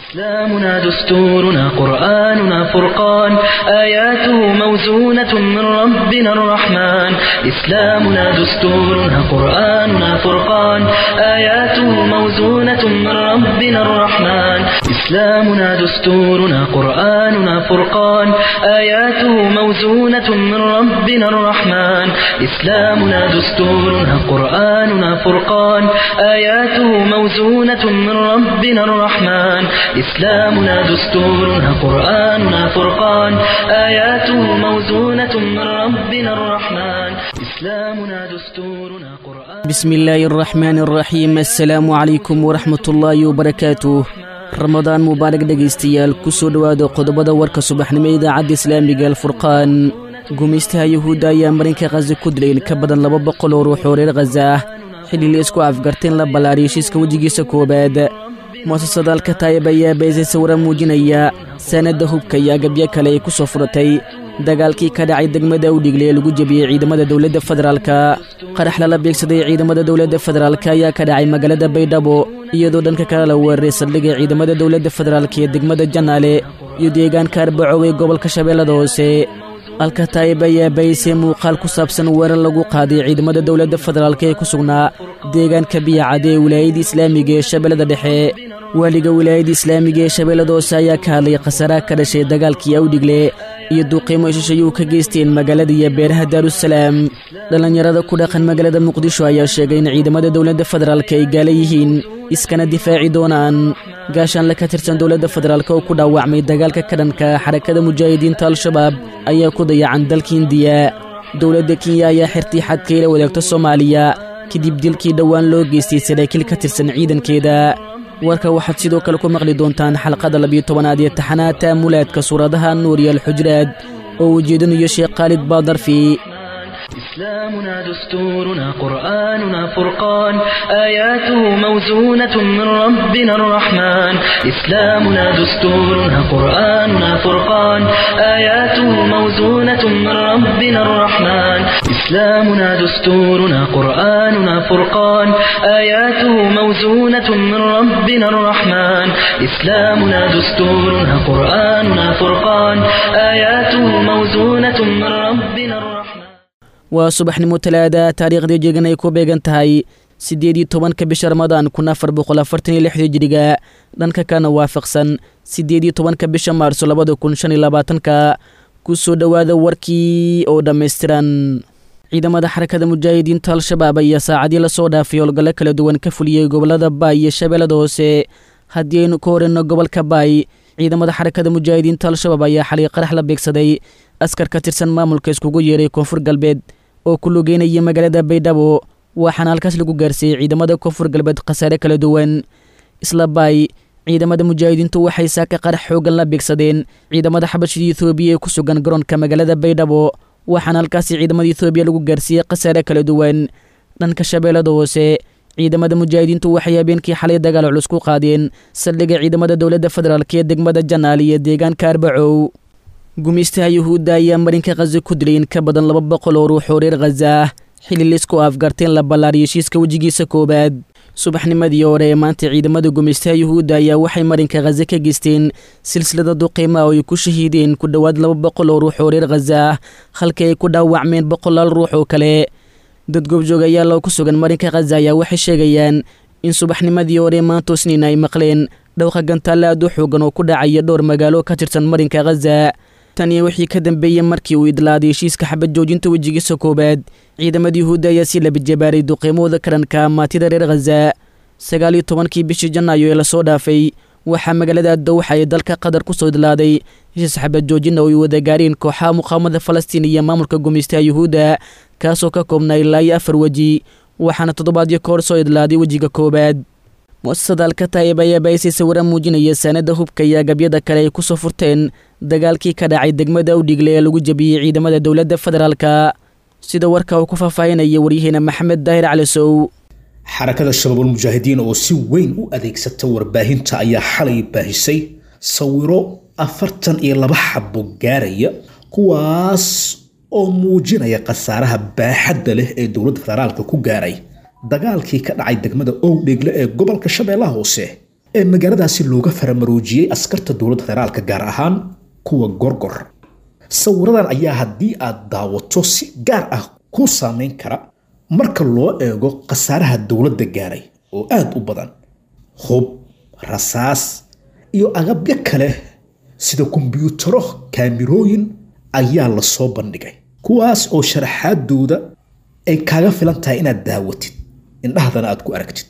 إسلامنا دستورنا قرآننا فرقان آياته موزونة من ربنا الرحمن إسلامنا دستورنا قرآننا فرقان آياته موزونة من ربنا الرحمن إسلامنا دستورنا قرآننا فرقان آياته موزونة من ربنا الرحمن إسلامنا دستورنا قرآننا فرقان آياته موزونة من ربنا الرحمن إسلامنا دستورنا قرآننا فرقان آياته موزونة من ربنا الرحمن إسلامنا دستورنا قرآن بسم الله الرحمن الرحيم السلام عليكم ورحمة الله وبركاته ramadaan mubaarak dhegaystayaal ku soo dhowaada qodobada warka subaxnimo idaacadda islaamiga alfurqaan gumaystaha yuhuudda ayaa marinka khaza ku dilay in ka badan laba boqol oo ruux oo reer khaza ah xilli la isku afgarteen la ballaariyo heshiiska wejigiisa koowaad mu'asasada alkataayib ayaa beesay sawira muujinaya sanadda hubka iyo agabyo kale ay ku soo furatay dagaalkii ka dhacay degmada udhigle ee lagu jebiyey ciidamada dowladda federaalka qarax lala beegsaday ciidamada dowladda federaalka ayaa ka dhacay magaalada baydhabo iyadoo dhanka kale la weeraray saldhigga ciidamada dowladda federaalka ee degmada janaale iyo deegaanka arbacow ee gobolka shabeellada hoose alkataayib ayaa baysay muuqaal ku saabsan weerar lagu qaaday ciidamada dowladda federaalka ee ku sugnaa deegaanka biyacad ee wilaayadda islaamiga ee shabeellada dhexe waaliga wilaayadda islaamiga ee shabeellada hoose ayaa ka hadlay khasaraha ka dhashay dagaalkii awdhigle iyo duuqiimo ishashayuu ka geysteen magaalada iyo beeraha daarusalaam dhallinyarada ku dhaqan magaalada muqdisho ayaa sheegay in ciidamada dowladda federaalka ay gaala yihiin iskana difaaci doonaan gaashaanle ka tirsan dowladda federaalk oo ku dhaawacmay dagaalka ka dhanka xarakada mujaahidiinta al-shabaab ayaa ku dayacan dalka indiya dowladda kenya ayaa xirtii xadka ila wadaagta soomaaliya kadib dilkii dhowaan loo geystay saraakiil ka tirsan ciidankeeda warka waxaad sidoo kale ku maqli doontaan xalqada labiyo tobanaad ee taxanaha taamulaadka suuradaha nuur iyo alxujraad oo ujeedinayo sheekh khaalid baadarfi إسلامنا دستورنا قرآننا فرقان آياته موزونة من ربنا الرحمن إسلامنا دستورنا قرآننا فرقان آياته موزونة من ربنا الرحمن إسلامنا دستورنا قرآننا فرقان آياته موزونة من ربنا الرحمن إسلامنا دستورنا قرآننا فرقان آياته موزونة من ربنا الرحمن waa subaxnimo talaada taariikhdii jeegan ay ku beegan tahay siddeed iyo tobanka bisha ramadaan kun afar boqol afartan iyo lixdii jiriga dhanka kana waafaqsan siddeed iyo tobanka bisha maarso labada kun shan iyo labaatanka ku soo dhowaada warkii oo dhammaystiran ciidamada xarakada mujaahidiinta al-shabaab ayaa saacadii lasoo dhaafay howlgallo kala duwan ka fuliyey gobollada baay iyo shabeellada hoose haddii aynu ka horeyno gobolka baay ciidamada xarakada mujaahidiinta al-shabaab ayaa xalay qarax la beegsaday askar ka tirsan maamulka iskugu yeeray koonfur galbeed oo ku lugeynaya magaalada baydhabo waxaana halkaas lagu gaarsiiyey ciidamada koonfur galbeed khasaare kala duwan isla baay ciidamada mujaahidiintu waxay saaka qarax xoogan la beegsadeen ciidamada xabashida ethoobiya ee ku sugan garoonka magaalada baydhabo waxaana halkaasi ciidamada ethoobiya lagu gaarsiiyey khasaare kala duwan dhanka shabeellada hoose ciidamada mujaahidiintu waxay habeenkii xalay dagaal culus ku qaadeen saldhigga ciidamada dowladda federaalk ee degmada janaal iyo deegaanka arbacow gumaystaha yuhuudda ayaa marinka khaza ku dilay in ka badan laba boqol oo ruux oo reer khaza ah xilli laisku afgarteen la ballaariyo heshiiska wejigiisa koowaad subaxnimadii hore ee maanta ciidamada gumaystaha yuhuudda ayaa waxay marinka khaza ka geysteen silsilada duqiima oo ay ku shahiideen ku dhowaad laba boqol oo ruux oo reer khaza ah halkii ay ku dhaawacmeen boqolaal ruux oo kale dad goobjoogayaal oo ku sugan marinka khaza ayaa waxay sheegayaan in subaxnimadii hore maanta isniin ay maqleen dhowqa gantaale aad u xoogan oo ku dhacaya dhowr magaalo ka tirsan marinka khaza tan iyo wixii ka dambeeyey markii uu idlaaday heshiiska xabad joojinta wejigiisa koowaad ciidamada yuhuudda ayaa si labajabaaray duqiimahooda karanka maatida reer khaza sagaal iyo tobankii bishii janaayo ee lasoo dhaafay waxaa magaalada dowxa ee dalka qatar ku soo idlaaday heshiis xabad joojina oo ay wada gaareen kooxaha muqaamada falastiin iyo maamulka gumaystaha yuhuudda kaasoo ka koobnaa ilaa iyo afar weji waxaana toddobaadyo ka hor soo idlaaday wejiga koowaad mu'asasada alkataayib ayaa baysay sawira muujinaya saanada hubka iyo agabyada kale ay ku soo furteen dagaalkii ka dhacay degmada udhigle ee lagu jebiyey ciidamada dowladda federaalka sida warka uu ku faahfaahinaya waryaheena maxamed daahir cali sow xarakada shabaabulmujaahidiin oo si weyn u adeegsata warbaahinta ayaa xalay baahisay sawiro afartan iyo laba xabo gaaraya kuwaas oo muujinaya khasaaraha baaxadda leh ee dowladda federaalka ku gaaray dagaalkii ka dhacay degmada owdhegle ee gobolka shabeellaha hoose ee magaaladaasi looga faramaroojiyey askarta dowladda federaalka gaar ahaan kuwa gorgor sawiradan ayaa haddii aad daawato si gaar ah kuu saameyn kara marka loo eego khasaaraha dowladda gaaray oo aad u badan hub rasaas iyo agabyo kale sida kombyuutaro kaamirooyin ayaa la soo bandhigay kuwaas oo sharaxaadooda ay kaaga filan tahay inaad daawatid indhahdana aad ku aragtid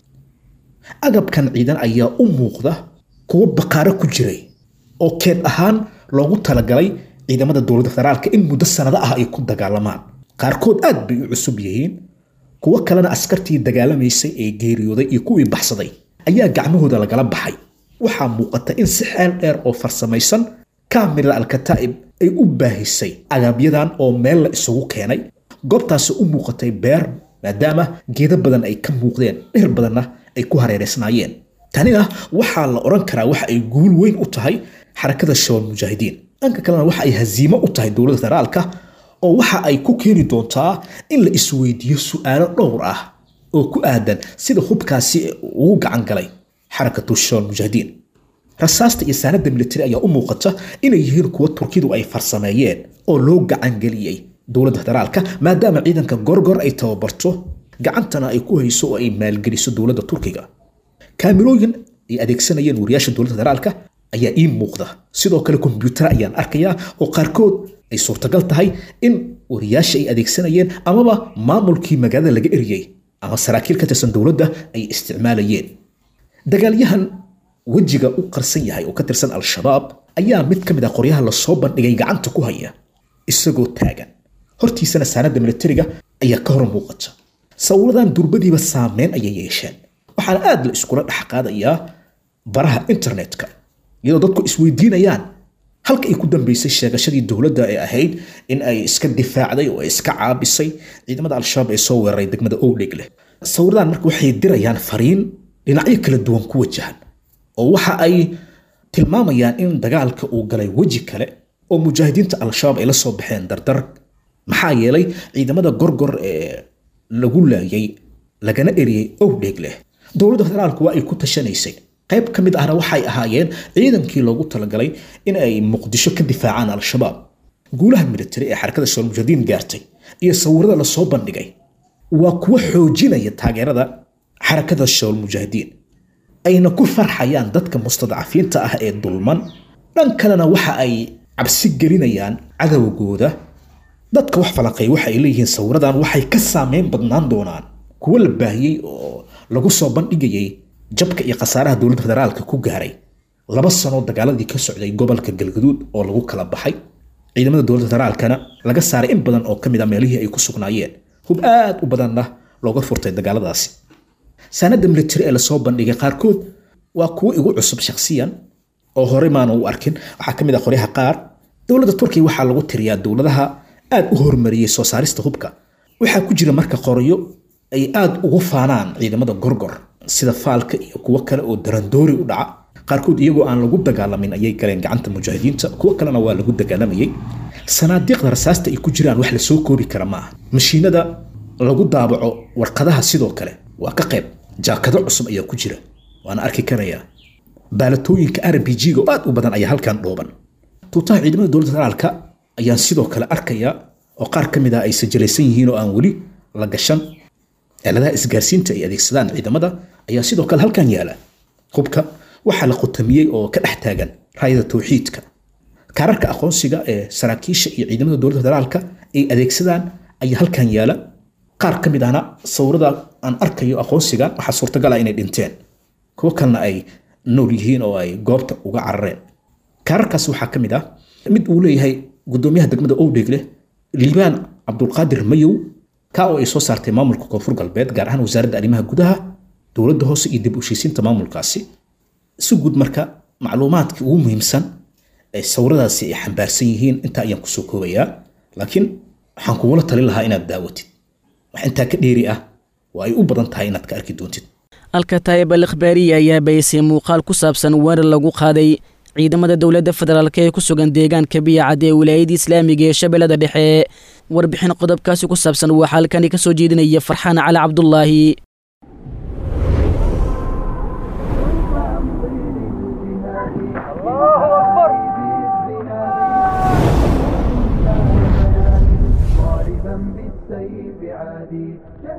agabkan ciidan ayaa u muuqda kuwo baqaaro ku jiray oo keed ahaan loogu talagalay ciidamada dowladda federaalka in muddo sanado ah ay ku dagaalamaan qaarkood aad bay u cusub yihiin kuwo kalena askartii dagaalamaysay ee geeriyooday iyo kuwii baxsaday ayaa gacmahooda lagala baxay waxaa muuqata in si xeel dheer oo farsamaysan kaamira alkataa'ib ay u baahisay agabyadan oo meel la isugu keenay goobtaasi u muuqatay beer maadaama geedo badan ay ka muuqdeen dhir badanna ay ku hareereysnaayeen tanina waxaa la odhan karaa waxa ay guul weyn u tahay xarakada shabaab mujaahidiin dhanka kalena waxa ay hasiimo u tahay dowladda federaalka oo waxa ay ku keeni doontaa in la isweydiiyo su'aalo dhowr ah oo ku aadan sida hubkaasi ugu gacan galay xarakatu shabaab mujaahidiin rasaasta iyo saanada militari ayaa u muuqata inay yihiin kuwa turkidu ay farsameeyeen oo loo gacangeliyey dowladda federaalka maadaama ciidanka gorgor ay tababarto gacantana ay ku hayso oo ay maalgeliso dowladda turkiga kaamirooyin ay adeegsanayeen wariyaasha dowladda federaalka ayaa ii muuqda sidoo kale kombyuutara ayaan arkayaa oo qaarkood ay suurtagal tahay in wariyaasha ay adeegsanayeen amaba maamulkii magaalada laga eriyey ama saraakiil ka tirsan dowladda ay isticmaalayeen dagaalyahan wejiga u qarsan yahay oo ka tirsan al-shabaab ayaa mid ka mid ah qoryaha lasoo bandhigay gacanta ku haya isagoo taagan hortiisana saanada militariga ayaa ka hor muuqata sawiradan durbadiiba saameyn ayay yeesheen waxaana aad la iskula dhex qaadayaa baraha internetka iyadoo dadku isweydiinayaan halka ay ku dambeysay sheegashadii dowladda ee ahayd in ay iska difaacday oo ay iska caabisay ciidamada al-shabaab ee soo weeraray degmada owdheg leh sawiradan marka waxay dirayaan fariin dhinacyo kala duwan ku wajahan oo waxa ay tilmaamayaan in dagaalka uu galay weji kale oo mujaahidiinta al-shabaab ay la soo baxeen dardar maxaa yeelay ciidamada gorgor ee lagu laayay lagana eriyey owdheeg leh dowladda federaalku waa ay ku tashanaysay qayb ka mid ahna waxay ahaayeen ciidankii loogu talagalay in ay muqdisho ka difaacaan al-shabaab guulaha militari ee xarakada shabaal mujaahidiin gaartay iyo sawirada lasoo bandhigay waa kuwa xoojinaya taageerada xarakada shabaal mujaahidiin ayna ku farxayaan dadka mustadcafiinta ah ee dulman dhan kalena waxa ay cabsi gelinayaan cadowgooda dadka wax falaqay waxa ay leeyihiin sawiradan waxay ka saameyn badnaan doonaan kuwo la baahiyey oo lagu soo bandhigayay jabka iyo khasaaraha dowladda federaalka ku gaaray laba sanoo dagaaladii ka socday gobolka galgaduud oo lagu kala baxay ciidamada dowladda federaalkana laga saaray in badan oo ka mid a meelihii ay ku sugnaayeen hub aad u badanna looga furtay dagaaladaasi saanada militari ee lasoo bandhigay qaarkood waa kuwo igu cusub shakhsiyan oo horey maana u arkin waxaa ka mid ah qoryaha qaar dowladda turkiya waxaa lagu tiriyaa dowladaha aad u horumariyey soo saarista hubka waxaa ku jira marka qoryo ay aad ugu faanaan ciidamada gorgor sida faalka iyo kuwo kale oo darandoori u dhaca qaarkood iyagoo aan lagu dagaalamin ayay galeen gacanta mujaahidiinta kuwo kalena waa lagu dagaalamayay sanaadiiqda rasaasta ay ku jiraan wax lasoo koobi kara ma aha mashiinada lagu daabaco warqadaha sidoo kale waa ka qayb jaakado cusub ayaa ku jira waana arki karayaa baalatooyinka r b g-ga oo aad u badan ayaa halkan dhooban tuutaha ciidamada dowladda federaalka ayaan sidoo kale arkayaa oo qaar ka mid ah ay sajalaysan yihiin oo aan weli la gashan aaladaha isgaarsiinta ay adeegsadaan ciidamada ayaa sidoo kale halkan yaala hubka waxaa la qutamiyey oo ka dhex taagan raayada tawxiidka kaararka aqoonsiga ee saraakiisha iyo ciidamada dowladda federaalka ay adeegsadaan ayaa halkan yaala qaar ka mid ahna sawirada aan arkayo aqoonsiga waxaa suurtagal ah inay dhinteen kuwo kalena ay nool yihiin oo ay goobta uga carareen kaararkaas waxaa ka mid ah mid uu leeyahay gudoomiyaha degmada owdheegle liibaan cabdulqaadir mayow ka oo ay soo saartay maamulka koonfur galbeed gaar ahaan wasaaradda arrimaha gudaha dowladda hoose iyo dib u heshiisiinta maamulkaasi si guud marka macluumaadkii ugu muhiimsan ee sawiradaasi ay xambaarsan yihiin intaa ayaan kusoo koobayaa laakiin waxaan kugula talin lahaa inaad daawatid wax intaa ka dheeri ah waa ay u badan tahay inaad ka arki doontid alkataayib al ikhbaariya ayaa baysay muuqaal ku saabsan weerar lagu qaaday ciidamada dowladda federaalk ee ku sugan deegaanka biyacad ee wilaayadda islaamiga ee shabeellada dhexe warbixin qodobkaasi ku saabsan waxaa halkani ka soo jeedinaya farxaan cali cabdulaahi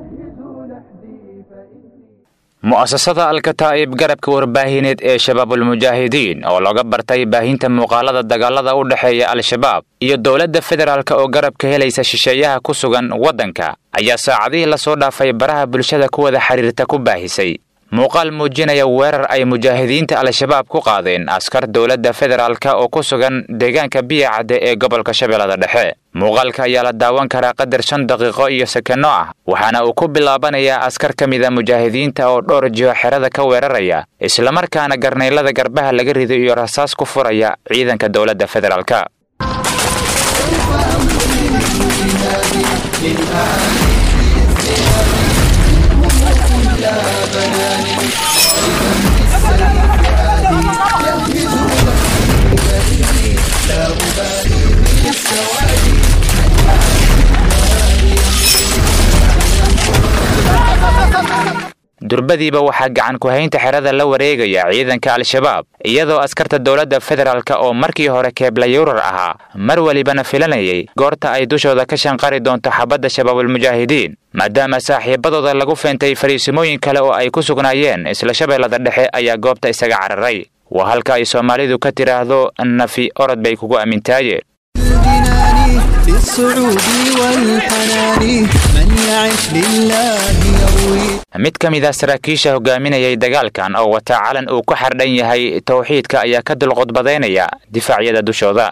mu'asasada alkataa'ib garabka warbaahineed ee shabaabulmujaahidiin oo looga bartay baahinta muuqaalada dagaalada u dhexeeya al-shabaab iyo dowladda federaalk oo garabka helaysa shisheeyaha ku sugan waddanka ayaa saacadihii lasoo dhaafay baraha bulshada ku wada xidhiirta ku baahisay muuqaal muujinaya weerar ay mujaahidiinta al-shabaab ku qaadeen askar dowladda federaalk oo ku sugan deegaanka biyacadde ee gobolka shabeellada dhexe muuqaalka ayaa la daawan karaa qadar shan daqiiqo iyo sekanno ah waxaana uu ku bilaabanayaa askar ka mida mujaahidiinta oo dhowr jiho xerada ka weeraraya islamarkaana garnaylada garbaha laga rido iyo rasaas ku furaya ciidanka dowladda federaalk durbadiiba waxaa gacan ku-haynta xerada la wareegaya ciidanka al-shabaab iyadoo askarta dowladda federaalk oo markii hore keeblayurar ahaa mar welibana filanayay goorta ay dushooda ka shanqari doonto xabadda shabaabulmujaahidiin maadaama saaxiibadooda lagu feentay fariisimooyin kale oo ay ku sugnaayeen isla shabeellada dhexe ayaa goobta isaga cararay waa halka ay soomaalidu ka tidhaahdo nafi orod bay kugu ammintaayeen mid ka mid a saraakiisha hogaaminayay dagaalkan oo wata calan uu ku xardhan yahay towxiidka ayaa ka dulqodbadaynaya difaacyada dushooda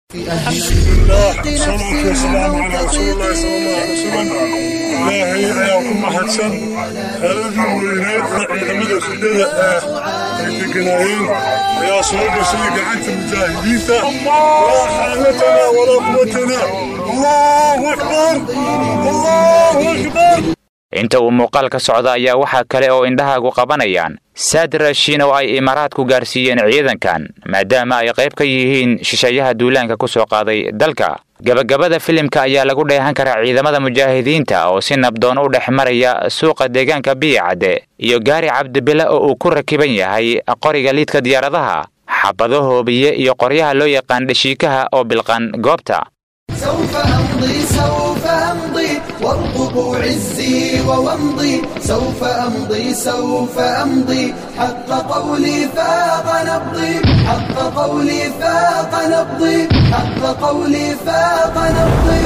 ilaahay ayaa ku mahadsan xeeladii weyneed ciidamada fidada ah ay deganaayeen ayaa soo gashay gacanta mujaahidiinta laa xaalatana walaa quwatana allahu akbar allahu akbar inta uu muuqaalka socda ayaa waxaa kale oo indhahaagu qabanayaan saad raashiin oo ay imaaraadku gaarsiiyeen ciidankan maadaama ay qayb ka yihiin shisheeyaha duulaanka ku soo qaaday dalka gabagabada filimka ayaa lagu dheehan karaa ciidamada mujaahidiinta oo si nabdoon u dhex maraya suuqa deegaanka biyacadde iyo gaari cabdibile oo uu ku rakiban yahay qoriga liidka diyaaradaha xabado hoobiye iyo qoryaha loo yaqaan dhashiikaha oo bilqan goobta سوف أمضي سوف أمضي وارقبوا عزي وومضي سوف أمضي سوف أمضي حق قولي فاق نبضي حق قولي فاق نبضي حق قولي فاق نبضي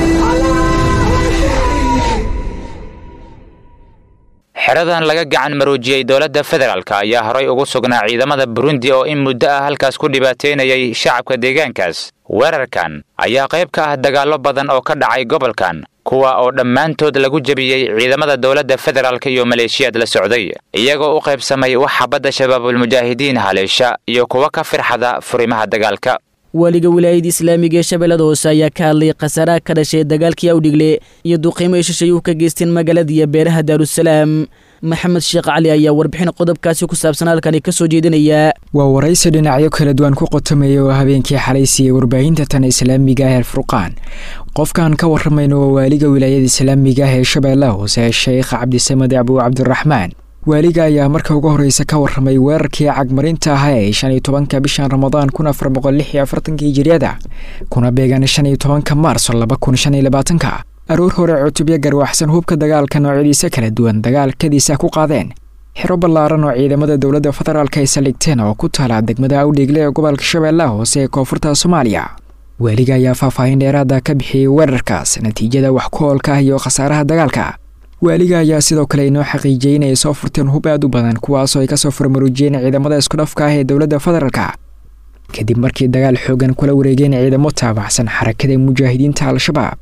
xeradan laga gacan maroojiyey dowladda federaalk ayaa horay ugu sugnaa ciidamada burundi oo in muddo ah halkaas ku dhibaateynayay shacabka deegaankaas weerarkan ayaa qayb ka ah dagaallo badan oo ka dhacay gobolkan kuwa oo dhammaantood lagu jebiyey ciidamada dowladda federaalk iyo maleeshiyaad la socday iyagoo u qaybsamay wax xabadda shabaabulmujaahidiin haleesha iyo kuwa ka firxada furimaha dagaalka waliga wilaayada islaamiga ee shabeellada hoose ayaa ka hadlay khasaaraha ka dhashay dagaalkii awdhigle iyo duqiimo ay shisheeyuhu ka geysteen magaalada iyo beeraha daarusalaam maxamed sheekh cali ayaa warbixin qodobkaasi ku saabsan halkani ka soo jeedinaya waa waraysi dhinacyo kala duwan ku qotamaya oo habeenkii xalay siiyey warbaahinta tan islaamiga ah ee furqaan qofkaan ka waramayno waa waaliga wilaayada islaamiga ah ee shabeellaha hoose sheekh cabdisamed abuu cabdiraxmaan waaliga ayaa marka ugu horreysa ka warramay weerarkii cagmarinta ahaa ee shan iyo tobanka bishan ramadaan kun afar boqol lix iyo afartanka hijiriyada kuna beegan shan iyo tobanka maarso laba kun shan iyo labaatanka aroor hore cutubyo garwaxsan hubka dagaalka noocyadiisa kala duwan dagaalkadiisa ku qaadeen xero ballaaran oo ciidamada dowladda federaalk ay saldhigteen oo ku taala degmada awdheegle ee gobolka shabeellaha hoose ee koonfurta soomaaliya waaliga ayaa faahfaahin dheeraada ka bixiyey weerarkaas natiijada wax ku oolka ah iyo khasaaraha dagaalka waaliga ayaa sidoo kale inoo xaqiijiyey inay soo furteen hub aad u badan kuwaasoo ay kasoo furmaruujiyeen ciidamada iskudhafka ah ee dowladda federaalka kadib markii dagaal xoogan kula wareegeen ciidamo taabacsan xarakada mujaahidiinta al-shabaab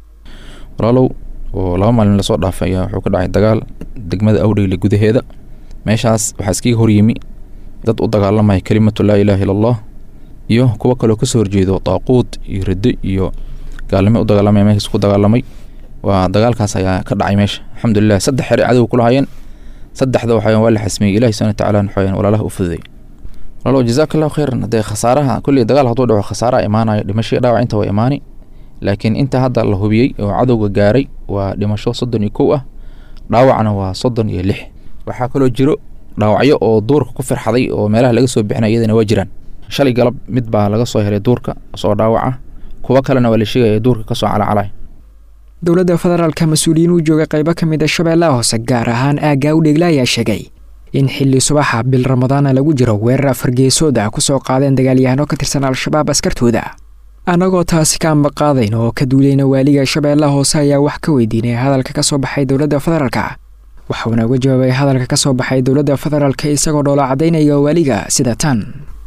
walaalow oo laba maalin lasoo dhaafay ayaa wuxuu ka dhacay dagaal degmada awdheyle gudaheeda meeshaas waxaa iskaga horyimi dad u dagaalamaya kelimatu laa ilaaha illa allah iyo kuwo kaloo kasoo horjeedo daaquud iyo raddo iyo gaalnimo u dagaalamaya meeshaas ku dagaalamay waa dagaalkaas ayaa ka dhacay meesha alxamdulilah saddex xere cadow kula hayeen saddexda waxayan waa la xasmiyey ilahi subana watacaala waxayan walaalaha u fududay walaalow jazaaka allahu khayran haddee khasaaraha kulli dagaal hadduu dhaco khasaaraha imaanayo dhimasho dhaawac inta waa imaani laakiin inta hadda la hubiyey oo cadowga gaaray waa dhimasho soddon iyo kow ah dhaawacna waa soddon iyo lix waxaa kaloo jiro dhaawacyo oo duurka ku firxaday oo meelaha laga soo bixinaya iyadana waa jiraan shalay galab mid baa laga soo helay duurka soo dhaawaca kuwo kalena waa la sheegaya duurka kasoo calacalay dowladda federaalka mas-uuliyiin u jooga qaybo ka mid a shabeellaha hoose gaar ahaan aaggaa u dhegla ayaa sheegay in xilli subaxa bil ramadaana lagu jiro weerar afargeesood ah kusoo qaadeen dagaalyahanno ka tirsan al-shabaab askartooda annagoo taasi ka ambaqaadayn oo ka duulayna waaliga shabeellaha hoose ayaa wax ka weydiinay hadalka ka soo baxay dowladda federaalka waxuuna uga jawaabay hadalka ka soo baxay dowladda federaalka isagoo dhoola caddaynaya waaliga sida tan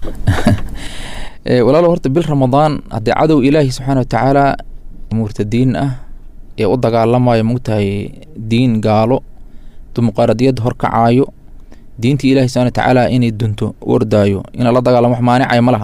walaalo horta bil ramadaan haddii cadow ilaahi subxaana watacaala murtadiin ah ee u dagaalamayo mogtahay diin gaalo dimuqraadiyad horkacaayo diintii ilahi subxana watacaala inay dunto u ordaayo ina la dagaalamo wax maanicaya ma laha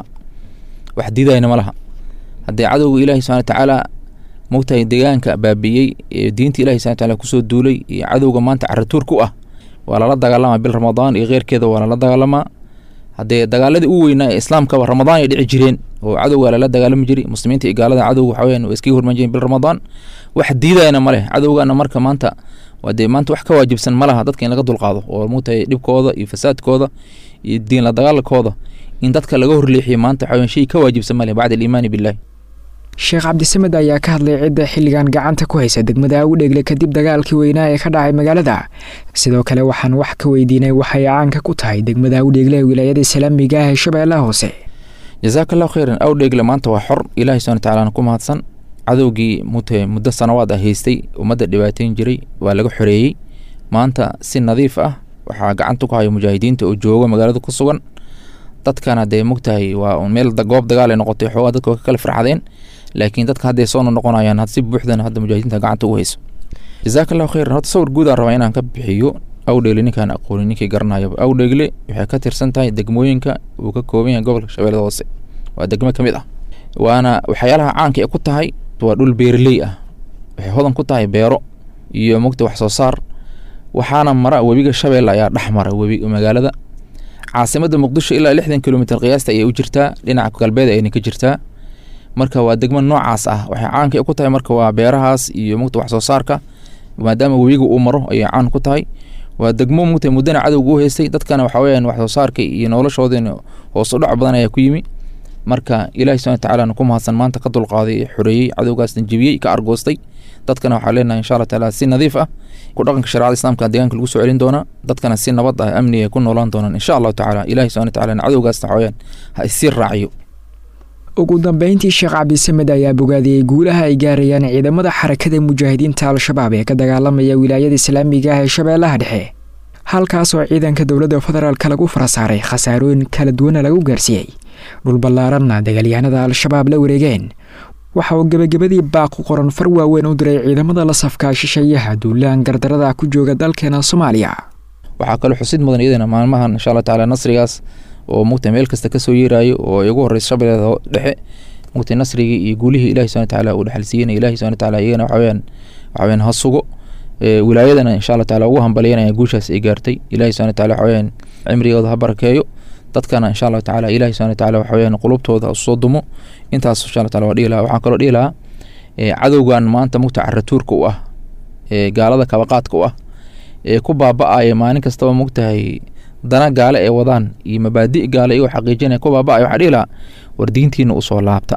wax didayna ma laha haddii cadowga ilaahi subxana watacaala mogtahay deegaanka baabiyey ee diinta ilahi subxana watacaala kusoo duulay iyo cadowga maanta caratuur ku ah waa lala dagaalamaa bil ramadaan iyo keyrkeeda waa lala dagaalamaa haddee dagaaladii u weynaa ee islaamkaba ramadaan ay dhici jireen oo cadowga lala dagaalami jiray muslimiinta iyo gaalada cadowga waxa weyaan waa iskaga hormaan jireen bil ramadaan wax diidayana ma leh cadowgana marka maanta waa dee maanta wax ka waajibsan ma laha dadka in laga dulqaado oo mogtahay dhibkooda iyo fasaadkooda iyo diin la dagaalkooda in dadka laga horleexiyo maanta waxa weyaan shay ka waajibsan ma leh bacda aliimaani billahi sheekh cabdisamed ayaa ka hadlay cidda xilligan gacanta ku haysa degmada u dhegle kadib dagaalkii weynaa ee ka dhacay magaalada sidoo kale waxaan wax ka weydiinay waxay caanka ku tahay degmada u dhegle ee wilaayada islaamiga ah ee shabeellaha hoose jazaaka allahu khayran awdheegle maanta waa xor ilahi subana watacaala ku mahadsan cadowgii mute muddo sanawaad ah haystay ummadda dhibaateyn jiray waa laga xoreeyey maanta si nadiif ah waxaa gacanta ku haya mujaahidiinta oo jooga magaalada ku sugan dadkana dee mogtahay waa meel goob dagaal ay noqotay xoogaa dadka waa ka kala farxadeen laakiin dadka hadday soo noqonayaan si buuxdan hadda mujaahidiinta gacanta ugu hayso jazaaka allahu khayran horta sawir guud aan rabaa inaan ka bixiyo awdheegle ninkaan aqoonin ninkii garanayaba awdheegle waxay ka tirsan tahay degmooyinka uu ka kooban yahay gobolka shabeellada hoose waa degmo ka mid ah waana waxyaalaha caanka ee ku tahay waa dhul beerley ah waxay hodan ku tahay beero iyo mogta wax soo saar waxaana mara webiga shabeelle ayaa dhex mara webi magaalada caasimadda muqdisho ilaa lixdan kilomitr qiyaasta ayay u jirtaa dhinaca galbeed ayna ka jirtaa marka waa degmo noocaas ah waxay caanka ku tahay marka waa beerahaas iyo mugta wax soo saarka maadaama webiga uu maro ayay caan ku tahay waa degmo mugta muddana cadowga u haystay dadkana waxa weyaan wax soo saarka iyo noloshoodin hoos u dhac badan ayaa ku yimi marka ilahi subana watacaala ku mahadsan maanta ka dulqaaday ee xoreeyey cadowgaasna jebiyey ka argoostay dadkana waxaa leenahay insha allah taala si nadiif ah ku dhaqanka shareecada islaamka deegaanka lagu soo celin doonaa dadkana si nabad ah amniga ku noolaan doonaan insha allahu tacaala ilahi subana watacaala cadowgaasna waxa weyaan ha isii raaciyo ugu dambeyntii sheekh cabdisamed ayaa bogaadiyey guulaha ay gaarayaan ciidamada xarakada mujaahidiinta al-shabaab ee ka dagaalamaya wilaayada islaamiga ah ee shabeellaha dhexe halkaasoo ciidanka dowladda federaalka lagu farasaaray khasaarooyin kala duwana lagu gaarsiiyey dhul ballaaranna dagaalyahanada al-shabaab la wareegeen waxa uu gebagabadii baaqu qoran far waaweyn u diray ciidamada la safkaa shisheeyaha duulaan gardarada ku jooga dalkeena soomaaliya waxaa kaloo xusid mudan iyadana maalmahan insha allah tacaala nasrigaas oo mugta meel kasta kasoo yeeraayo oo ay ugu horeysa shabeellada dhexe mugta nasrigii iyo guulihii ilahi subana watacaala uu dhexalsiiyey ilahi subana watacaala iyagana waxaweyaan waxaweyaan ha sugo wilaayadana insha allah taala ugu hambalyanaya guushaas ay gaartay ilahi subana wataala waxaweyaan cimrigooda ha barakeeyo dadkana insha allahu tacala ilahi subana wataala waxaweyaan qulubtooda usoo dumo intaas insha allah taala waa dhihi lahaa waxaan kaloo dhihi lahaa cadowgan maanta mugta caratuurka u ah ee gaalada kabaqaadka u ah ee ku baaba-aya maalin kastaba mugtahay dana gaale ee wadaan iyo mabaadi gaale iyagoo xaqiijinaya ku baaba-ay waxaa dhihi lahaa war diintiina usoo laabta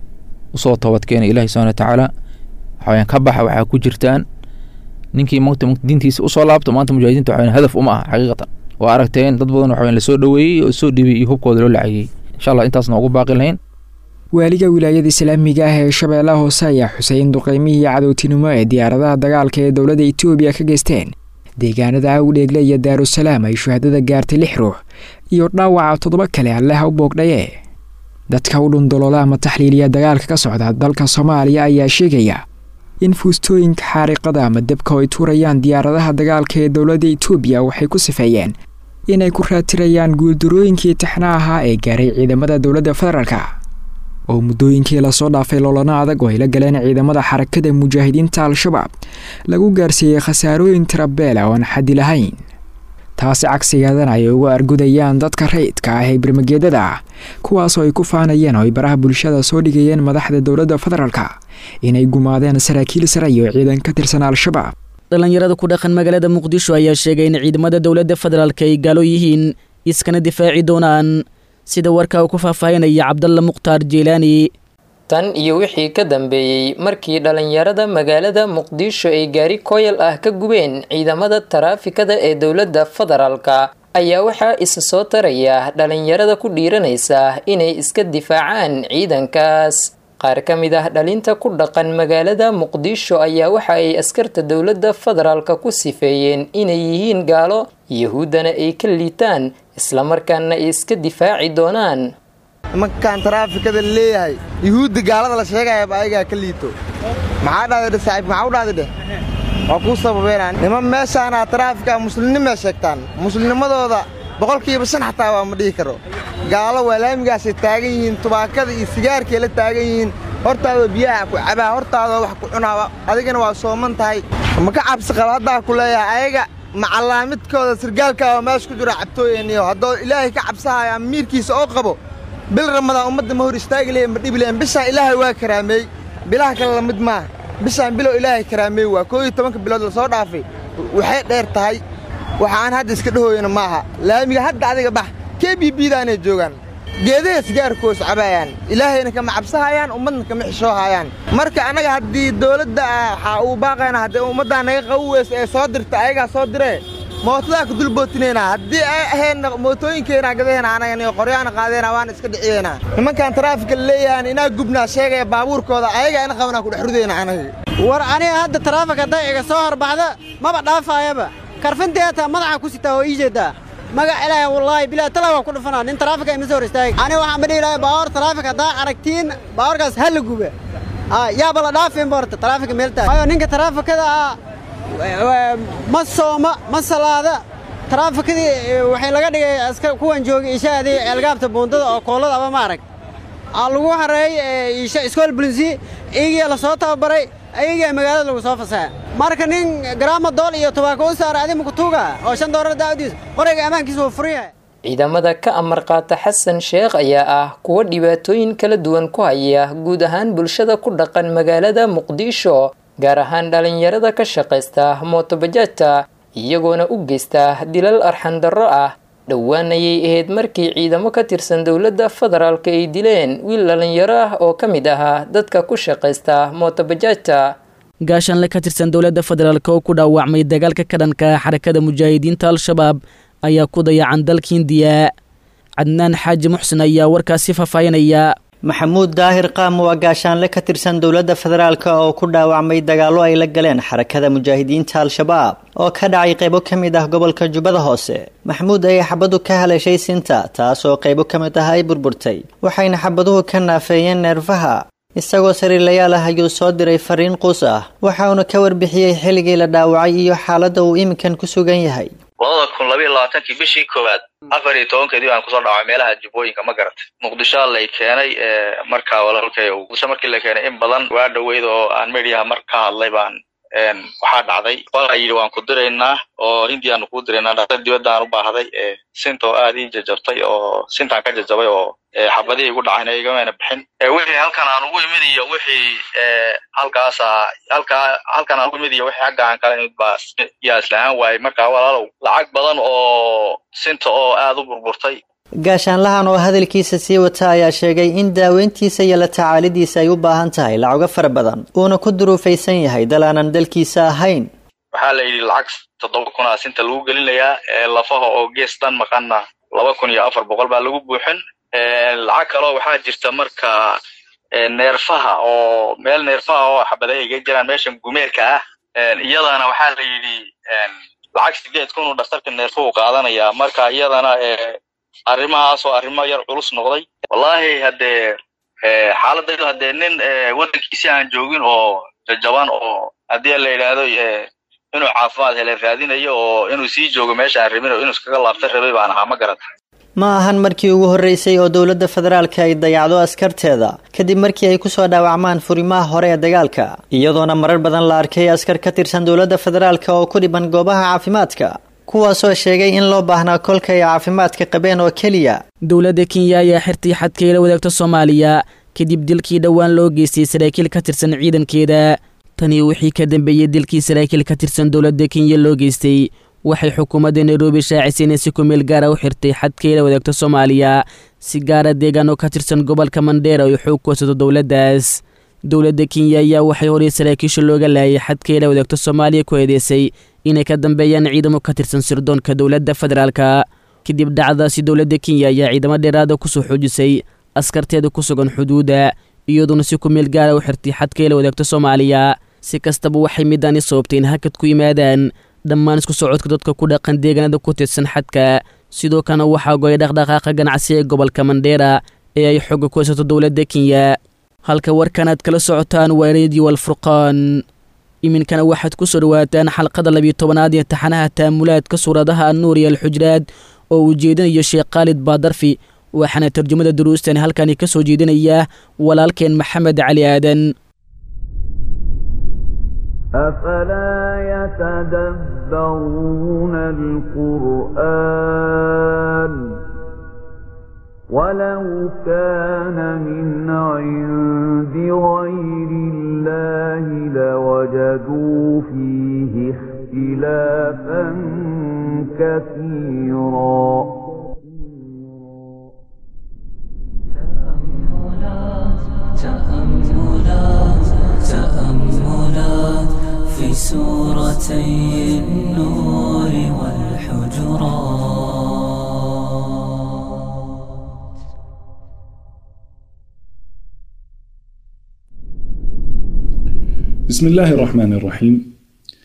usoo toobadkeena ilahi subana watacaala waxaweyaan ka baxa waxaa ku jirtaan ninkii mugta diintiisa usoo laabto maanta mujaahidiinta waxaweyan hadaf uma ah xaqiiqatan waa aragteen dad badan waxaweyan lasoo dhoweeyey oo soo dhibiyey iyo hubkooda loo lacagiyey insha allah intaasna ugu baaqi lahayn waaliga wilaayada islaamiga ah ee shabeellaha hoose ayaa xusay in duqeymihii cadowtinimo ee diyaaradaha dagaalka ee dowladda etoobiya ka geysteen deegaanada awdheegle iyo daarusalaam ay shuhadada gaartay lix ruux iyo dhaawaca toddoba kale alleha u boogdhaye dadka u dhundoloola ama taxliiliya dagaalka ka socda dalka soomaaliya ayaa sheegaya in fuustooyinka xaariqada ama debka ay tuurayaan diyaaradaha dagaalka ee dowladda etoobiya waxay ku sifeeyeen inay ku raatirayaan guuldarooyinkii taxna ahaa ee gaaray ciidamada dowladda federaalka oo muddooyinkii lasoo dhaafay loolana adag oo ay la galeen ciidamada xarakada mujaahidiinta al-shabaab lagu gaarsiiyey khasaarooyin tirabeela oon xaddi lahayn taasi cagsigeedana ay uga argudayaan dadka rayidka ah ee birmageedada ah kuwaasoo ay ku faanayeen oo ay baraha bulshada soo dhigayeen madaxda dowladda federaalka inay gumaadeen saraakiil sare iyo ciidan ka tirsan al-shabaab dhallinyarada ku dhaqan magaalada muqdisho ayaa sheegay in ciidamada dowladda federaalka ay gaalo yihiin iskana difaaci doonaan sida warka uu ku faahfaahinaya cabdalla mukhtaar jiilaani tan iyo wixii ka dambeeyey markii dhalinyarada magaalada muqdisho ay gaari koyal ah ka gubeen ciidamada taraafikada ee dowladda federaalka ayaa waxaa isa soo taraya dhalinyarada ku dhiiranaysa inay iska difaacaan ciidankaas qaar ka mid ah dhalinta ku dhaqan magaalada muqdisho ayaa waxa ay askarta dowladda federaalka ku sifeeyeen inay yihiin gaalo yahuuddana ay ka liitaan islamarkaana ay iska difaaci doonaan markaan taraafikada leeyahay yuhuudda gaalada la sheegayaba ayagaa ka liito maxaa dhahday saaxiib maxaa u dhahday dheh waa kuu sababeynaa niman meeshaanaa taraafika muslimnimay sheegtaan muslimnimadooda boqolkiiba shan xataa waa ma dhihi karo gaalo waa laamigaasay taagan yihiin tubaakada iyo sigaarkay la taagan yihiin hortaadoo biyaha ku cabaa hortaadoo wax ku cunaaba adigana waa sooman tahay ma ka cabsi qaba haddaa ku leeyahay ayaga macallaamidkooda sirgaalkaa oo meesha ku jiro cabtooyeniyo haddoo ilaahay ka cabsahaya ama miirkiisa oo qabo bil ramadaan ummadda ma hor istaagi lehe ma dhibi lehen bishaan ilaahay waa karaameey bilaha kale lamid maaha bishaan bilow ilaahay karaameey waa koo iyo tobanka bilood lasoo dhaafay waxay dheer tahay waxa aan hadda iska dhahooyana maaha laamiga hadda adiga bax kee biibiidaanay joogaan geedaha sigaarkoos cabaayaan ilaahayna kama cabsahayaan ummadna kama xishoohayaan marka annaga haddii dawladda ah waxaa uu baaqayna haddii ummaddaa naga qabu weysa ee soo dirta ayagaa soo diree mootadaa ku dulbootinaynaa haddii ay ahaydna mootooyinkeenaa gadaheena anagani qoryaana qaadeena waana iska dhiciyeynaa nimankan taraafika leeyahan inaa gubnaa sheegaya baabuurkooda ayagaa ina qabanaa kudhexrudeyna anaga war aniga hadda taraafik hadday iga soo horbaxda maba dhaafaayaba karfinteeta madaxa ku sitaa oo ii jeedaa magac ilaahay wallaahi bilaa talaa waa ku dhufanaa nin taraafika ima soo hor istaagi aniga waxaan ma dhihi lahay baawar taraafik haddaa aragtiin baawarkaas ha la guba yaaba la dhaafinba horta taraafika meeltaa waayo ninka taraafikada ah ma sooma ma salaada taraafikadii waxay laga dhigay aska kuwan joogay ishaadii ceelgaabta buundada oo koolada aba ma arag aa lagu hareeyey isha iskool bulinsi iyagiyaa la soo tababaray ayagaa magaalada lagu soo fasaxa marka nin garaama dool iyo tubaako u saara adi makutuuga oo shan doolar daawadiis qorayga ammaankiisa wuu furan yahay ciidamada ka amar qaata xasan sheekh ayaa ah kuwa dhibaatooyin kala duwan ku haya guud ahaan bulshada ku dhaqan magaalada muqdisho gaar ahaan dhalinyarada ka shaqaysta mootobajaajta iyagoona u geysta dilal arxandarro ah dhowaan ayay ahayd markii ciidamo ka tirsan dowladda federaalka ay dileen wiil dhalinyaro ah oo ka mid ahaa dadka ku shaqaysta mootobajaajta gaashaanle ka tirsan dowladda federaalk oo ku dhaawacmay dagaalka ka dhanka xarakada mujaahidiinta al-shabaab ayaa ku dayacan dalka hindiya cadnaan xaaji muxsen ayaa warkaasi faahfaahinaya maxamuud daahir qaam waa gaashaanle ka tirsan dowladda federaalk oo ku dhaawacmay dagaallo ay la galeen xarakada mujaahidiinta al-shabaab oo ka dhacay qaybo ka mid ah gobolka jubbada hoose maxamuud ayay xabadu ka haleeshay sinta taas oo qaybo ka mid ah ay burburtay waxayna xabaduhu ka naafeeyeen neerfaha isagoo sariirlayaal ah ayuu soo diray fariin quus ah waxauna ka warbixiyey xilligii la dhaawacay iyo xaaladda uu iminkan ku sugan yahay labada kun labayo labaatankii bishii koowaad afar iyo tobankeedii baan kusoo dhacay meelaha jubbooyinka ma garatay muqdishoa lay keenay markaa walaalkay muqdisho markii la keenay in badan waa dhoweyd oo aan mediaha mar ka hadlay baan waxaa dhacday walaa yidhi waan ku diraynaa oo hindiyaanu kuu diraynaa dhaktar dibadaan u baahday sinta oo aad ii jajabtay oo sintaan ka jajabay oo xabadihii igu dhacayna igamana bixin wixii halkan aan ugu imid iyo wixii halkaasa halkaa halkan aan ugu imid iyo wixii xagga aan kala imid baa yaa islahaan waayey markaa walaalow lacag badan oo sinta oo aad u burburtay gaashaanlahan oo hadalkiisa sii wata ayaa sheegay in daaweyntiisa iyo la tacaalidiisa ay u baahan tahay lacago fara badan uuna ku duruufaysan yahay dal aanan dalkiisa ahayn waxaa la yidhi lacag toddoba kunaa sinta lagu gelinayaa lafaha oo gees dhan maqanna laba kun iyo afar boqol baa lagu buuxin lacag kaloo waxaa jirta marka neerfaha oo meel neerfaha oo xabadaha iga jiraan meeshan gumeerka ah iyadana waxaa la yidhi lacag sideed kun uu dhaktarka neerfuhu qaadanayaa marka iyadana arrimahaas oo arrimo yar culus noqday wallaahi haddee xaaladaydu haddee nin waddankiisi aan joogin oo jajaban oo haddii la yidhaahdo inuu caafimaad hele raadinayo oo inuu sii joogo meesha aan rabin oo inuu iskaga laabta rabay baan ahaa ma garata ma ahan markii ugu horreysay oo dowladda federaalka ay dayacdo askarteeda kadib markii ay kusoo dhaawacmaan furimaha hore ee dagaalka iyadoona marar badan la arkay askar ka tirsan dowladda federaalka oo ku dhiban goobaha caafimaadka kuwaasoo sheegay in loo baahnaa kolka ay caafimaadka qabeen oo keliya dowladda kenya ayaa xirtay xadkay la wadaagto soomaaliya kadib dilkii dhowaan loo geystay saraakiil ka tirsan ciidankeeda tani wixii ka dambeeyey dilkii saraakiil ka tirsan dowladda kenya loo geystay waxay xukuumadda nairobi shaacisay inay si ku meel gaara u xirtay xadkay la wadaagto soomaaliya si gaara deegaan oo ka tirsan gobolka mandheera ay xoog ku haysato dowladdaas dowladda kenya ayaa waxay horay saraakiisha looga laayay xadkeela wadaagto soomaaliya ku eedeysay inay ka dambeeyaan ciidamo ka tirsan sirdoonka dowladda federaalka kadib dhacdaasi dowladda kenya ayaa ciidamo dheeraada kusoo xoojisay askarteeda ku sugan xuduudda iyadoona si ku meel gaara u xirtay xadkeela wadaagto soomaaliya si kastaba waxay midaani sababtay in hakad ku yimaadaan dhammaan isku socodka dadka ku dhaqan deegaanada ku tirsan xadka sidoo kalena waxaa gooya dhaqdhaqaaqa ganacsi ee gobolka mandheera ee ay xooga ku haysato dowladda kenya halka warkan aad kala socotaan waa radio alfurqaan iminkana waxaad ku soo dhawaataan xalqada labiyo tobanaad ee taxanaha taamulaadka suuradaha annuur iyo alxujraad oo uu jeedinayo sheekh khaalid baadarfi waxaana tarjumada duruustani halkani ka soo jeedinayaa walaalkeen maxamed cali aadan أفلا يتدبرون القرآن ولو كان من عند غير الله لوجدوا فيه اختلافا كثيرا تأملات تأملات في سورتي النور والحجرات بسم الله الرحمن الرحيم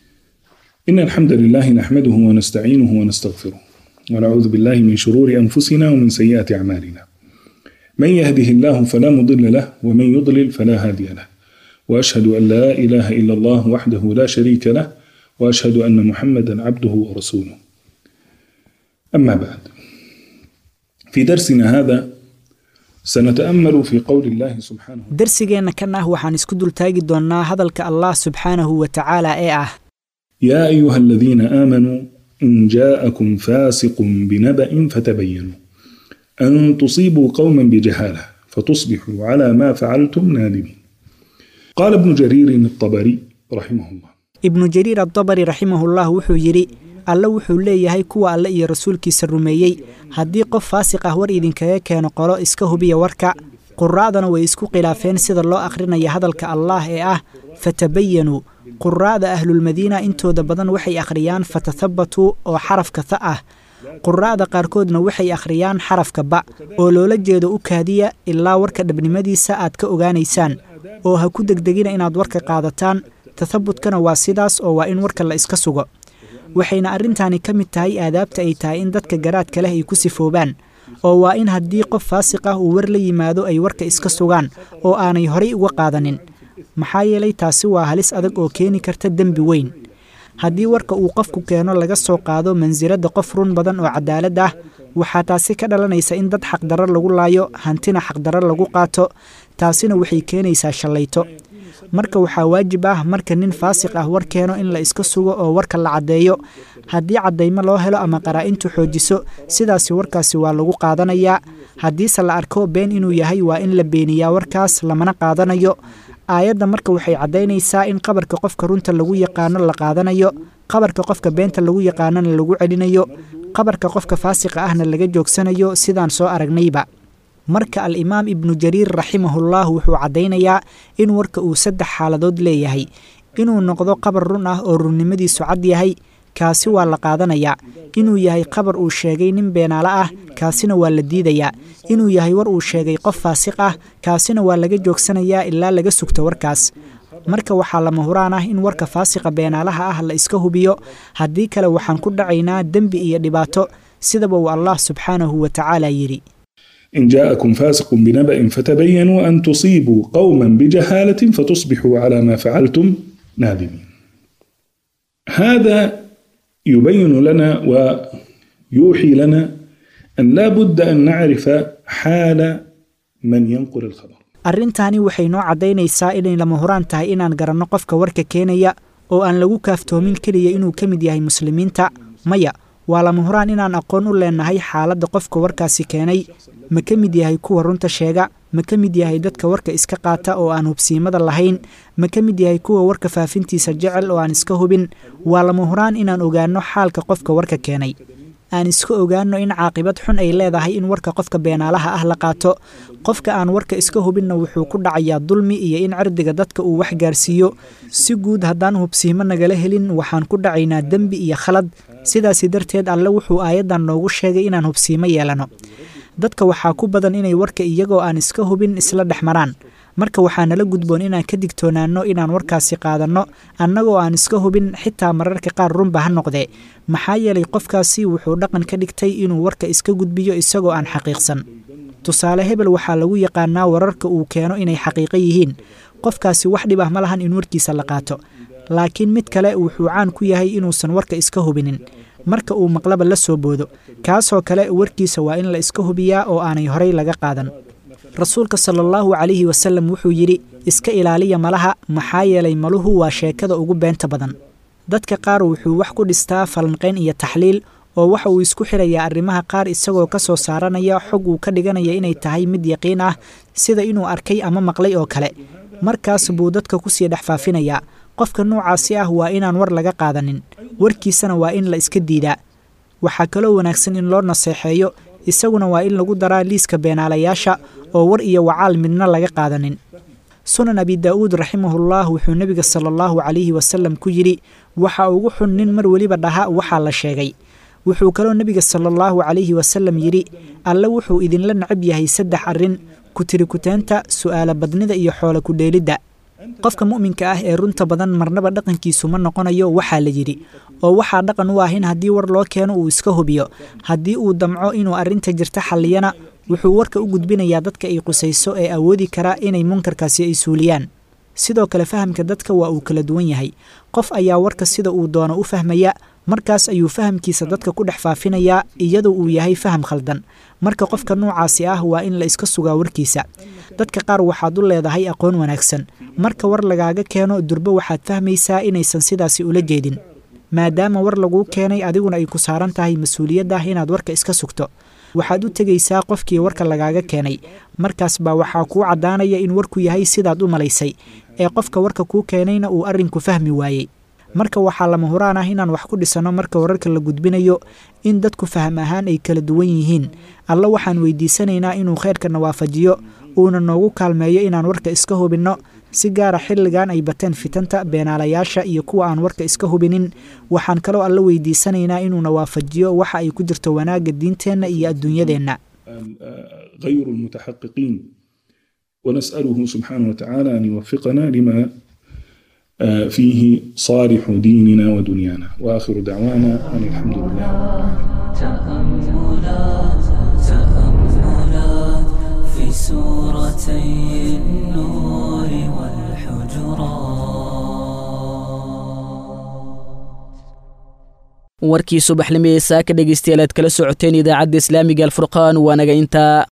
إن الحمد لله نحمده ونستعينه ونستغفره ونعوذ بالله من شرور أنفسنا ومن سيئات أعمالنا من يهده الله فلا مضل له ومن يضلل فلا هادي له وأشهد أن لا إله إلا الله وحده لا شريك له وأشهد أن محمدا عبده ورسوله أما بعد في درسنا هذا سنتأمل في قول الله سبحانه darsigeenna kan ah waxaan isku dultaagi doonnaa hadalka allah subxaanahu wa tacaala ee ah يا أيها الذين آمنوا إن جاءكم فاسق بنبأ فتبينوا أن تصيبوا قوما بجهالة فتصبحوا على ما فعلتم نادمين قال ابن جرير الطبري رحمه الله ibnu jariir addabari raximahullah wuxuu yidhi alle wuxuu leeyahay kuwa alle iyo rasuulkiisa rumeeyey haddii qof faasiq ah war idinkaga keeno qolo iska hubiya warka quraa'dana way isku khilaafeen sida loo akhrinaya hadalka allaah ee ah fatabayanuu quraa'da ahlulmadiina intooda badan waxay akhriyaan fatathabatuu oo xarafka tha ah quraa'da qaarkoodna waxay akhriyaan xarafka ba oo loola jeedo u kaadiya ilaa warka dhabnimadiisa aad ka ogaanaysaan oo ha ku degdegina inaad warka qaadataan tathabutkana waa sidaas oo waa in warka la iska sugo waxayna arrintaani ka mid tahay aadaabta ay tahay in dadka garaadka leh ay ku sifoobaan oo waa in haddii qof faasiq ah uu war la yimaado ay warka iska sugaan oo aanay horay uga qaadanin maxaa yeelay taasi waa halis adag oo keeni karta dembi weyn haddii warka uu qofku keeno laga soo qaado mansiladda qof run badan oo cadaalad ah waxaa taasi ka dhalanaysa in dad xaqdarro lagu laayo hantina xaqdarro lagu qaato taasina waxay keenaysaa shallayto marka waxaa waajib ah marka nin faasiq ah war keeno in la iska sugo oo warka la caddeeyo haddii caddaymo loo helo ama qaraa-intu xoojiso sidaasi warkaasi waa lagu qaadanayaa haddiise la arko been inuu yahay waa in la beeniyaa warkaas lamana qaadanayo aayadda marka waxay caddaynaysaa in qabarka qofka runta lagu yaqaano la qaadanayo qabarka qofka beenta lagu yaqaanona lagu celinayo qabarka qofka faasiqa ahna laga joogsanayo sidaan soo aragnayba marka al-imaam ibnu jariir raximahullah wuxuu caddaynayaa in warka uu saddex xaaladood leeyahay inuu noqdo qabar run ah oo runnimadiisu cad yahay kaasi waa la qaadanayaa inuu yahay qabar uu sheegay nin beenaale ah kaasina waa la diidayaa inuu yahay war uu sheegay qof faasiq ah kaasina waa laga joogsanayaa ilaa laga sugto warkaas marka waxaa lama huraan ah in warka faasiqa beenaalaha ah la iska hubiyo haddii kale waxaan ku dhacaynaa dembi iyo dhibaato sidaba uu allah subxaanahu wa tacaala yidhi إن جاءكم فاسق بنبأ فتبينوا أن تصيبوا قوما بجهالة فتصبحوا على ما فعلتم نادمين. هذا يبين لنا ويوحي لنا أن لا بد أن نعرف حال من ينقل الخبر. arrintaani waxay noo caddaynaysaa inay lama huraan tahay inaan garanno qofka warka keenaya oo aan lagu kaaftoomin keliya inuu ka mid yahay muslimiinta maya waa lama huraan inaan aqoon u leenahay xaaladda qofka warkaasi keenay ma ka mid yahay kuwa runta sheega ma ka mid yahay dadka warka iska qaata oo aan hubsiimada lahayn ma ka mid yahay kuwa warka faafintiisa jecel oo aan iska hubin waa lama huraan inaan ogaanno xaalka qofka warka keenay aan iska ogaano in caaqibad xun ay leedahay in warka qofka beenaalaha ah la qaato qofka aan warka iska hubinna wuxuu ku dhacayaa dulmi iyo in cirdiga dadka uu wax gaarsiiyo si guud haddaan hubsiimo nagala helin waxaan ku dhacaynaa dembi iyo khalad sidaasi darteed alle wuxuu aayaddan noogu sheegay inaan hubsiimo yeelano dadka waxaa ku badan inay warka iyagoo aan iska hubin isla dhex maraan marka waxaa nala gudboon inaan ka digtoonaanno inaan warkaasi qaadanno annagoo aan iska hubin xitaa mararka qaar runba ha noqdee maxaa yeelay qofkaasi wuxuu dhaqan ka dhigtay inuu warka iska gudbiyo isagoo aan xaqiiqsan tusaale hebel waxaa lagu yaqaanaa wararka uu keeno inay xaqiiqo yihiin qofkaasi wax dhib ah ma lahan in warkiisa la qaato laakiin mid kale wuxuu caan ku yahay inuusan warka iska hubinin marka uu maqlaba la soo boodo kaasoo kale warkiisa waa in la iska hubiyaa oo aanay horay laga qaadan rasuulka sala allahu calayhi wasalam wuxuu yidhi iska ilaaliya malaha maxaa yeelay maluhu waa sheekada ugu beenta badan dadka qaar wuxuu wax ku dhistaa falanqayn iyo taxliil oo waxa uu isku xirayaa arrimaha qaar isagoo ka soo saaranaya xog uu ka dhiganaya inay tahay mid yaqiin ah sida inuu arkay ama maqlay oo kale markaas buu dadka kusii dhex faafinayaa qofka noocaasi ah waa inaan war laga qaadanin warkiisana waa in la iska diidaa waxaa kaloo wanaagsan in loo naseexeeyo isaguna waa in lagu daraa liiska beenaalayaasha oo war iyo wacaal midna laga qaadanin sunan abi daa'uud raximahullah wuxuu nebiga sala allahu calayhi wasalam ku yidhi waxa ugu xun nin mar weliba dhaha waxaa la sheegay wuxuu kaloo nebiga sala allahu calayhi wasalam yidhi alle wuxuu idinla necab yahay saddex arrin kutirikuteenta su'aala badnida iyo xoola kudheelidda qofka mu'minka ah ee runta badan marnaba dhaqankiisu ma noqonayo waxaa la yidhi oo waxaa dhaqan u ah in haddii war loo keeno uu iska hubiyo haddii uu damco inuu arrinta jirta xalliyana wuxuu warka u gudbinayaa dadka ay qusayso ee awoodi karaa inay munkarkaasi ay suuliyaan sidoo kale fahamka dadka waa uu kala duwan yahay qof ayaa warka sida uu doono u fahmaya markaas ayuu fahamkiisa dadka ku dhex faafinayaa iyadoo uu yahay faham khaldan marka qofka noocaasi ah waa in la iska sugaa warkiisa dadka qaar waxaad u leedahay aqoon wanaagsan marka war lagaaga keeno durbo waxaad fahmaysaa inaysan sidaasi ula jeedin maadaama war laguu keenay adiguna ay ku saaran tahay mas-uuliyadda inaad warka iska sugto waxaad u tegaysaa qofkii warka lagaaga keenay markaas baa waxaa kuu caddaanaya in warku yahay sidaad u malaysay ee qofka warka kuu keenayna uu arrinku fahmi waayey marka waxaa lama huraan ah inaan wax ku dhisanno marka wararka la gudbinayo in dadku faham ahaan ay kala duwan yihiin alla waxaan weydiisanaynaa inuu khayrkana waafajiyo uuna noogu kaalmeeyo inaan warka iska hubinno si gaara xilligan ay bateen fitanta beenaalayaasha iyo kuwa aan warka iska hubinin waxaan kaloo alla weydiisanaynaa inuuna waafajiyo waxa ay ku jirto wanaagga diinteenna iyo adduunyadeenna غير المتحققين ونسأله سبحانه وتعالى أن يوفقنا لما فيه صالح ديننا ودنيانا وآخر دعوانا أن الحمد لله تأملات تأملات في سورتي النور والحجرات warkii subaxnimo ee saaka dhegaystayaal aad kala socoteen idaacadda islaamiga alfurqaan waa naga intaa